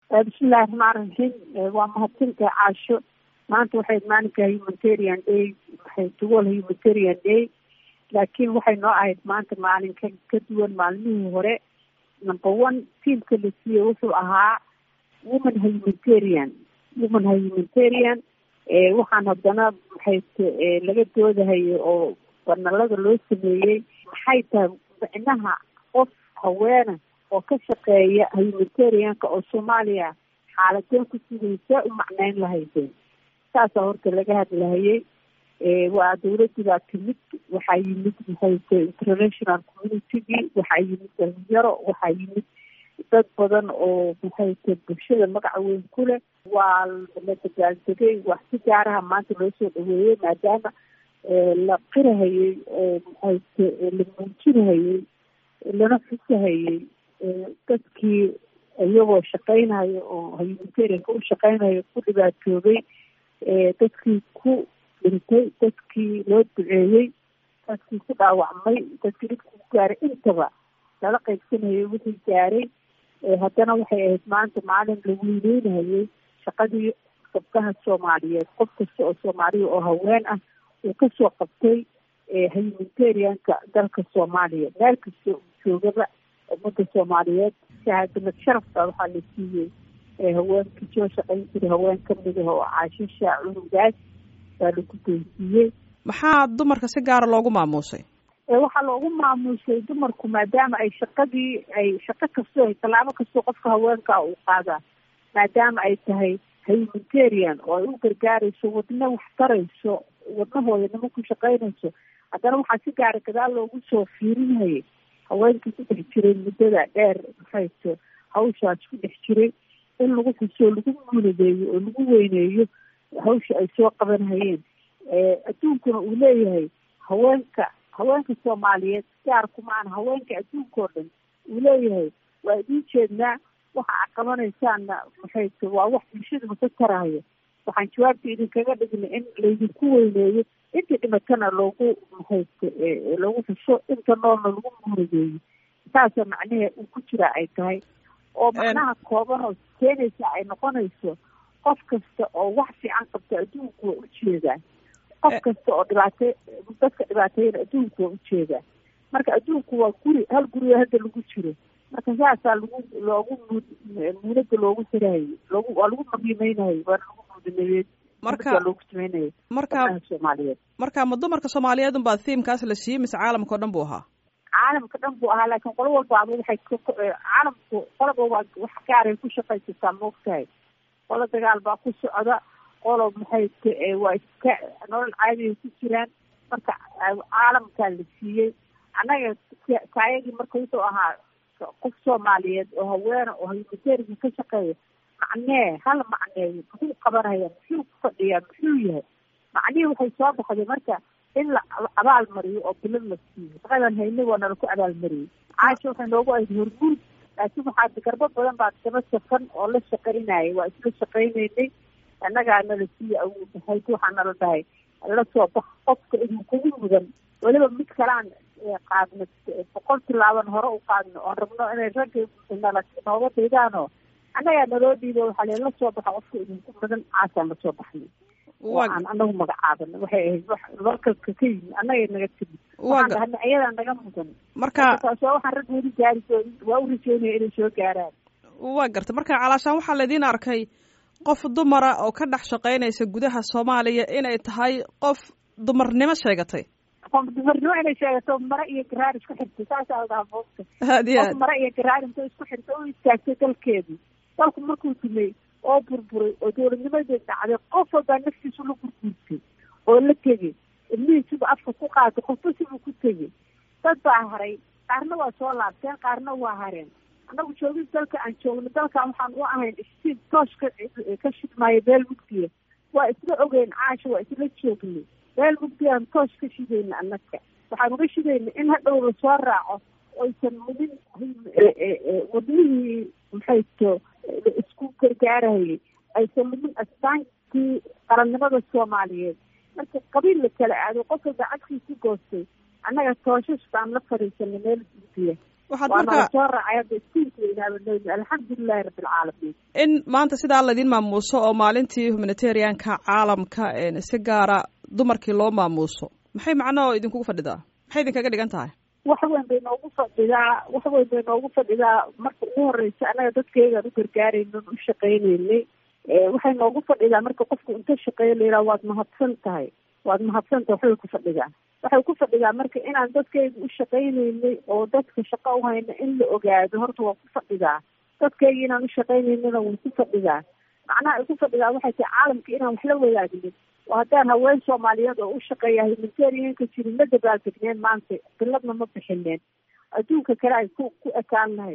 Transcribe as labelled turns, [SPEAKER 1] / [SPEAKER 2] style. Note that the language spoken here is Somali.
[SPEAKER 1] bismillahi raxmaan raxiim waa mahadsantahay caasho maanta waxay maalinka humanitarian day waxay duwal humanitarian day laakiin waxay noo ahayd maanta maalin ka ka duwan maalmihii hore number one tiamka la siiyey wuxuu ahaa woman humanitarian woman humanitarian waxaan haddana maxay laga doodahayo oo banalada loo sameeyey maxay tahay micnaha qof haweena oo ka shaqeeya humanitarianka oo soomaaliya xaaladeen ku sugaysaa u macneyn lahaydeen saasaa horta laga hadlahayay waa dawladii baa timid waxaa yimid maxayte international communitygii waxaa yimid dhalinyaro waxaa yimid dad badan oo maxayte bulshada magaca weyn ku leh waa la dabaaldegay wax si gaaraha maanta loo soo dhaweeyey maadaama la qirahayey oo maxayte la muujinahayey lana xusahayey dadkii iyagoo shaqeynayo oo humanitarianka u shaqeynayo ku dhibaatoobay dadkii ku dhintay dadkii loo duceeyey dadkii ku dhaawacmay dadkii dhibkii ku gaaray intaba lala qaybsanayay wixii gaaray haddana waxay ahayd maanta maalin la weyneynayay shaqadii gabdaha soomaaliyeed qof kasta oo soomaaliya oo haween ah uu kasoo qabtay humanitarianka dalka soomaaliya meel kasta uu joogaba ummadda soomaaliyeed shahaadamad sharafta waxaa la siiyey haweenkii soo shaqayn jiray haween kamid ah oo caashisha cunugaas baa lagu doonsiiyey
[SPEAKER 2] maxaa dumarka si gaara loogu maamuusay
[SPEAKER 1] waxaa loogu maamuusay dumarku maadaama ay shaqadii ay shaqo kastoo ay tallaabo kastoo qofka haweenkaa uu qaadaa maadaama ay tahay humanitarian oo ay u gargaarayso wadna wax tarayso wadnahooda nimo ku shaqaynayso haddana waxaa si gaara gadaal loogu soo fiirinayay haweenkii ku dhex jiray muddada dheer maxayto hawshaas ku dhex jiray in lagu xuso lagu muuladeeyo oo lagu weyneeyo hawsha ay soo qabanhayeen adduunkuna uu leeyahay haweenka haweenka soomaaliyeed gaarku maana haweenka adduunka oo dhan uu leeyahay waa idiin jeednaa waxa aad qabanaysaanna maxayte waa wax bulshadaba ka tarahayo waxaan jawaabta idinkaga dhignay in laydinku weyneeyo intii dhimatana loogu maxayte loogu xuso inta noolna lagu muuladeeyo saasa macnahe uu ku jiraa ay tahay oo macnaha kooban oo keenaysa ay noqonayso qof kasta oo wax fiican qabta adduunku waa ujeedaa qof kasta oo dhibaate dadka dhibaateeyana adduunku waa ujeedaa marka adduunku waa guri hal guriga hadda lagu jiro marka saasaa lagu loogu mud muunada loogu xirahayo loogu waa lagu maqiimeynayo waana lagu muudinayey
[SPEAKER 2] marka
[SPEAKER 1] loogu sameynaya
[SPEAKER 2] marka
[SPEAKER 1] soomaaliyeed
[SPEAKER 2] marka ma dumarka soomaaliyeed unbaa thiimkaas la siiyey mise caalamka o dhan buu ahaa
[SPEAKER 1] caalamka dhan buu ahaa laakiin qolo walbaaba waxay caalamku qolaba waa wax gaaray ku shaqaysataa maogtahay qolo dagaal baa ku socda qolo maxay waa iska nolol caadiay ku jiraan marka caalamkaa la siiyey annaga kaayagii marka wuxuu ahaa qof soomaaliyeed oo haweena oo humanitariga ka shaqeeya macnee hala macneeyo muxuu qabanaya muxuu ku fadhiyaa muxuu yahay macnihii waxay soo baxday marka in la abaal mariyo oo bilad la siiyo shaqadan hayna waa nala ku abaalmariyey caasha waxay noogu ahayd hormuud laakiin waxaa garbo badan baa daba safan oo la shaqaynayay waa isla shaqaynaynay annagaa nala siiya awoodahayt waxaa nala dhahay la soo bax qofka idinkugu mudan weliba mid kalaan qaadna boqol tilaaban hore u qaadno oon rabno inay ragga nala nooga daydaanoo annagaa naloo dhiibo waxaa le la soo baxa qofka idinku mudan caasaan lasoo baxnay aan anagu magacaabana waxay ahayd wax lokalka ka yimi annaga naga timi waxaan dhahna ayadaa naga mudan
[SPEAKER 2] marka
[SPEAKER 1] taas waa waxaan rag weli gaari doonin waa u rajeynaya inay soo gaaraan
[SPEAKER 2] waa garta marka calaashaan waxaa laydin arkay qof dumara oo ka dhex shaqaynaysa gudaha soomaaliya inay tahay qof dumarnimo sheegatay
[SPEAKER 1] qof dumarnimo inay sheegato mare iyo garaar isku xirtay saasaa la dhahaa moogta
[SPEAKER 2] aad iyo
[SPEAKER 1] qof
[SPEAKER 2] aad
[SPEAKER 1] mare iyo garaar intay isku xirtay u istaagtay dalkeedii dalku markuu dumay oo burburay oo dowladnimadeed dhacday qof walbaa naftiisu la gurguurtay oo la tegey ilmihiisuba afka ku qaatay qofba sibuu ku tegey dad baa haray qaarna waa soo laabteen qaarna waa hareen annagu joogin dalka aan joogno dalkan waxaan u ahayn iftiin toosh ka ka shidmaayo beel mugdiya waa isla ogeyn caasha waa isla joognay beel mugdiyaan toosh ka shidayna annaga waxaan uga shidayna in hadhow lasoo raaco oysan mudin wadnihii maxay to isku gargaarahayay aysan mudin astaankii qarannimada soomaaliyeed marka qabiil la kala aado qof walba cadkii ku goostay annaga tooshash baan la fadhiisanay meel mugdiya
[SPEAKER 2] waxaad
[SPEAKER 1] waana
[SPEAKER 2] marka
[SPEAKER 1] lasoo raacay hadda iskuulka weynaabanoyni alxamdulilahi rabbilcaalamiin
[SPEAKER 2] in maanta sidaa laydin maamuuso oo maalintii humanitarianka caalamka si gaara dumarkii loo maamuuso maxay macnoo idinkugu fadhidaa maxay idinkaga dhigan tahay
[SPEAKER 1] wax weyn bay noogu fadhidaa wax weyn bay noogu fadhidaa marka ugu horeysa annaga dadkaygaan u gargaaraynon u shaqaynaynay waxay noogu fadhidaa marka qofku inta shaqeeyo la yidhaha waad mahadsan tahay waad mahadsan tahay waxbay ku fadhidaa waxay ku fadhidaa marka inaan dadkayga u shaqaynaynay oo dadka shaqo u hayna in la ogaado horta waa ku fadhidaa dadkayga inaan u shaqaynaynana way ku fadhidaa macnaha ay ku fadhidaa waxay tahay caalamka inaan wax la wadaagnin oo haddaan haween soomaaliyeed oo u shaqeeya humanitarianka jirin ma dabaaldegneen maanta biladna ma bixineen adduunka kale ay ku ku ekaan lahayd